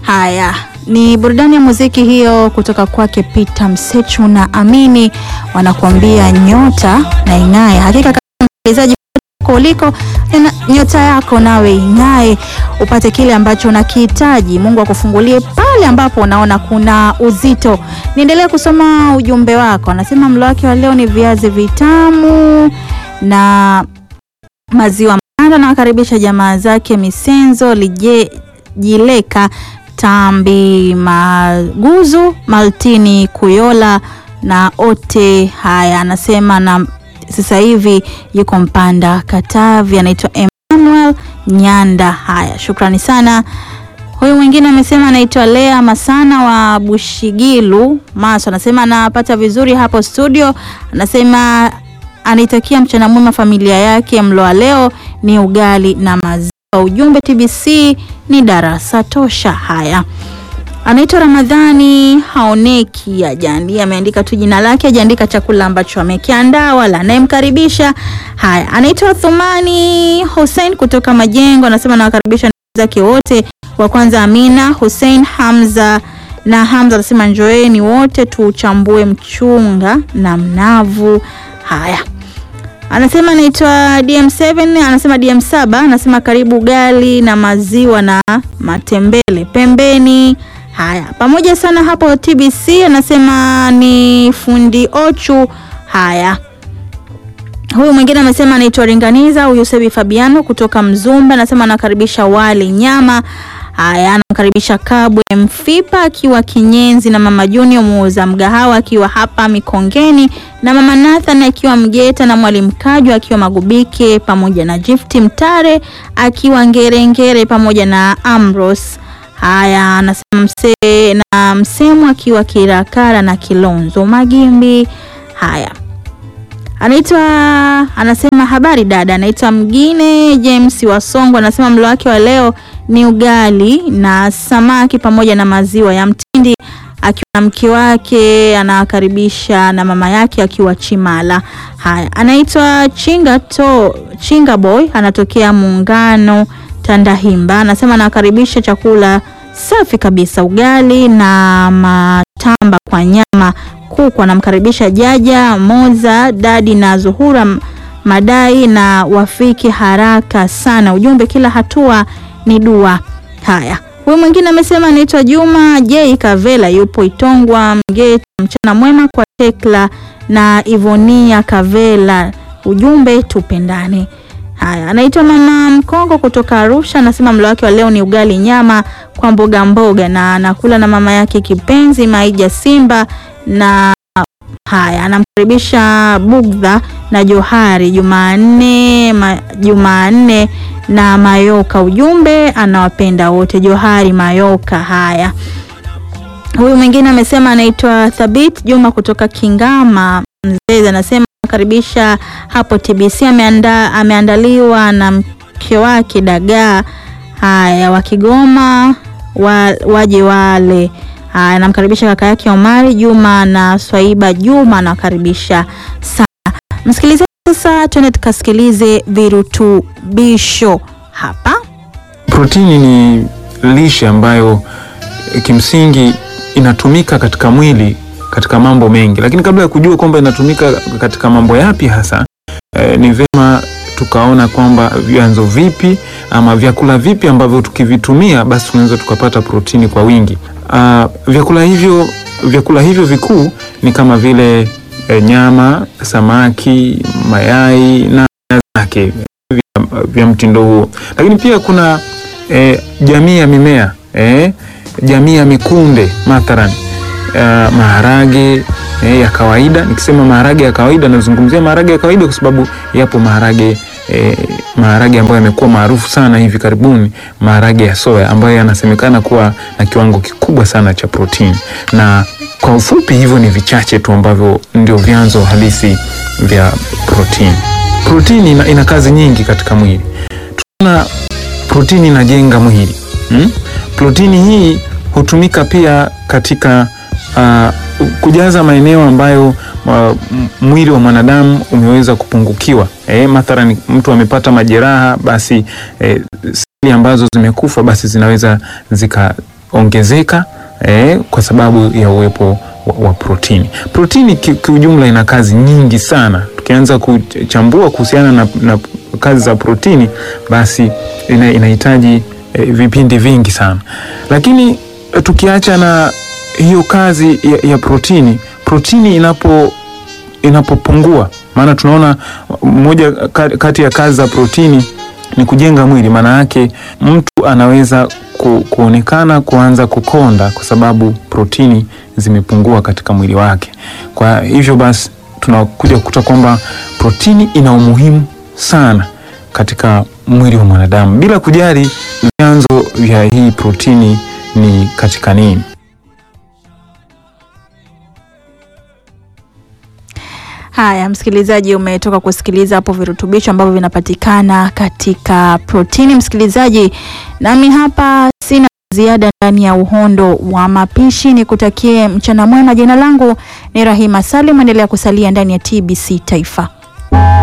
Haya, ni burudani ya muziki hiyo kutoka kwake Peter Msechu na Amini, wanakuambia nyota na ing'ae. Hakika kama msikilizaji huko uliko, na nyota yako nawe ing'ae, upate kile ambacho unakihitaji. Mungu akufungulie pale ambapo unaona kuna uzito. Niendelee kusoma ujumbe wako. Anasema mlo wake wa leo ni viazi vitamu na maziwa manda. Nawakaribisha jamaa zake Misenzo Lije Jileka Tambi Maguzu Maltini Kuyola na ote haya. Anasema na sasa hivi yuko Mpanda Katavi, anaitwa Emmanuel Nyanda. Haya, shukrani sana. Huyu mwingine amesema anaitwa Lea Masana wa Bushigilu Maso, anasema anapata vizuri hapo studio. Anasema anaitakia mchana mwema familia yake. Mlo wa leo ni ugali na maziwa. Ujumbe TBC ni darasa tosha. Haya, anaitwa Ramadhani haoneki, ajandi ameandika tu jina lake, ajaandika chakula ambacho amekiandaa wala anayemkaribisha. Haya, anaitwa Thumani Hussein kutoka Majengo, anasema nawakaribisha ndugu zake wote. Wa kwanza Amina Hussein Hamza na Hamza anasema njoeni wote tuchambue mchunga na mnavu. Haya, anasema anaitwa DM7, anasema DM7, anasema karibu ugali na maziwa na matembele pembeni. Haya, pamoja sana hapo TBC, anasema ni fundi Ochu. Haya, huyu mwingine amesema anaitwa Ringaniza, huyu Sebi Fabiano kutoka Mzumba, anasema anakaribisha wali nyama. Haya, anamkaribisha Kabwe Mfipa akiwa Kinyenzi na mama Junior muuza mgahawa akiwa hapa Mikongeni na mama Nathan akiwa Mgeta na mwalimu Kajwa akiwa Magubike pamoja na Gifti Mtare akiwa Ngerengere pamoja na Amros. Haya, anasema mse na msemu akiwa Kirakara na Kilonzo Magimbi. Haya, anaitwa anasema habari dada, anaitwa Mgine James Wasongo, anasema mlo wake wa leo ni ugali na samaki pamoja na maziwa ya mtindi, akiwa na mke wake anawakaribisha na mama yake akiwa Chimala. Haya, anaitwa Chinga to Chinga Boy, anatokea Muungano Tandahimba, anasema anawakaribisha chakula safi kabisa, ugali na matamba kwa nyama kuku. Anamkaribisha Jaja Moza, Dadi na Zuhura Madai na wafiki haraka sana. Ujumbe, kila hatua ni dua. Haya, huyu mwingine amesema anaitwa Juma J Kavela, yupo Itongwa Mgeta. Mchana mwema kwa Tekla na Ivonia Kavela, ujumbe tupendane. Haya, anaitwa mama Mkongo kutoka Arusha, anasema mlo wake wa leo ni ugali nyama kwa mboga mboga, na anakula na mama yake kipenzi Maija Simba na haya, anamkaribisha Bugdha na Johari Jumanne ma, Jumanne na Mayoka, ujumbe anawapenda wote Johari Mayoka. Haya, huyu mwingine amesema anaitwa Thabit Juma kutoka Kingama Mzee, anasema karibisha hapo TBC, ameanda, ameandaliwa na mke wake dagaa. Haya, wa Kigoma wa, waje wale. Haya, namkaribisha kaka yake Omari Juma na Swaiba Juma, anawakaribisha sana msikilizaji. Sasa tuende tukasikilize virutubisho hapa. Protini ni lishe ambayo kimsingi inatumika katika mwili katika mambo mengi, lakini kabla ya kujua kwamba inatumika katika mambo yapi hasa eh, ni vema tukaona kwamba vyanzo vipi ama vyakula vipi ambavyo tukivitumia basi tunaweza tukapata protini kwa wingi. Uh, vyakula hivyo vyakula hivyo vikuu ni kama vile eh, nyama, samaki, mayai na zake vya, vya mtindo huo, lakini pia kuna eh, jamii ya mimea eh, jamii ya mikunde mathalan Uh, maharage eh, ya kawaida. Nikisema maharage ya kawaida nazungumzia maharage ya kawaida kwa sababu yapo maharage eh, maharage ambayo yamekuwa maarufu sana hivi karibuni, maharage ya soya ambayo yanasemekana kuwa na kiwango kikubwa sana cha protini. Na kwa ufupi, hivyo ni vichache tu ambavyo ndio vyanzo halisi vya protini. Protini ina, ina kazi nyingi katika mwili. Tuna protini inajenga mwili hmm? Protini hii hutumika pia katika Uh, kujaza maeneo ambayo uh, mwili wa mwanadamu umeweza kupungukiwa. Eh, mathalan mtu amepata majeraha, basi eh, seli ambazo zimekufa basi zinaweza zika zinaongezeka eh, kwa sababu ya uwepo wa, wa protini. Protini kiujumla ina kazi nyingi sana. Tukianza kuchambua kuhusiana na, na kazi za protini basi ina, inahitaji eh, vipindi vingi sana, lakini tukiacha na hiyo kazi ya, ya protini, protini inapo inapopungua, maana tunaona moja kati ya kazi za protini ni kujenga mwili. Maana yake mtu anaweza ku, kuonekana kuanza kukonda kwa sababu protini zimepungua katika mwili wake. Kwa hivyo basi tunakuja kukuta kwamba protini ina umuhimu sana katika mwili wa mwanadamu, bila kujali vyanzo vya hii protini ni katika nini. Haya, msikilizaji, umetoka kusikiliza hapo virutubisho ambavyo vinapatikana katika protini. Msikilizaji, nami hapa sina ziada ndani ya uhondo wa mapishi. Nikutakie mchana mwema. Jina langu ni Rahima Salim, endelea kusalia ndani ya TBC Taifa.